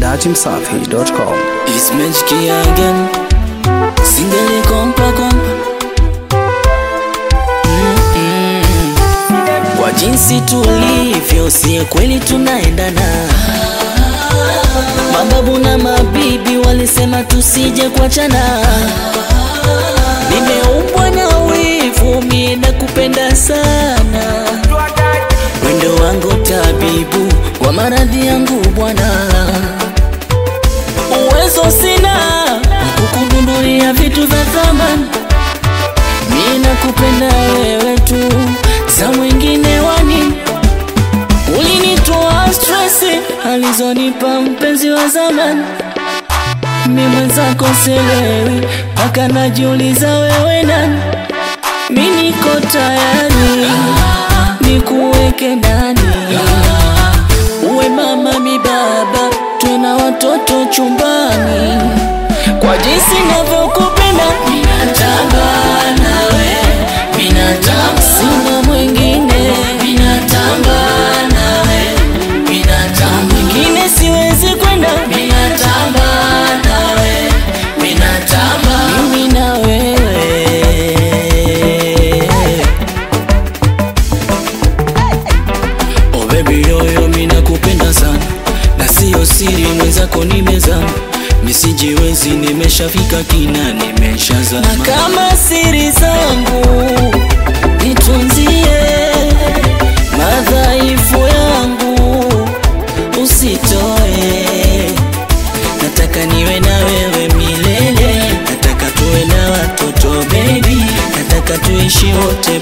datimsafi.com. It's magic again. Singeli kompa kompa. Mm-mm. Kwa jinsi tulivyo, si kweli tunaendana. Mababu na mabibi walisema tusije kuachana. Nimeumbwa na wivu, mimi nakupenda sana. Wendo wangu tabibu wa maradhi yangu Bwana uwezo sina kukugundulia vitu vya thamani. Mimi nakupenda wewe tu, za mwingine wani. Ulinitoa stress alizonipa mpenzi wa zamani. Mimi mwenzako sielewi, mpaka najiuliza wewe nani. Mimi niko tayari nikuweke ndani, uwe mama mi baba, tuna watoto chumbani. Kwa jinsi navyokupenda, minatamba nawe, minatamba, sina mwingine, minatamba nawe, minatamba, mwingine siwezi kwenda, minatamba nawe, minatamba, mimi na wewe. Oh baby yoyo mina kupenda sana na siyo siri mwenzako nimezama misijiwezi nimeshafika kina nimeshazama na kama siri zangu nitunzie madhaifu yangu usitoe nataka niwe na wewe milele nataka tuwe na watoto baby nataka tuishi wote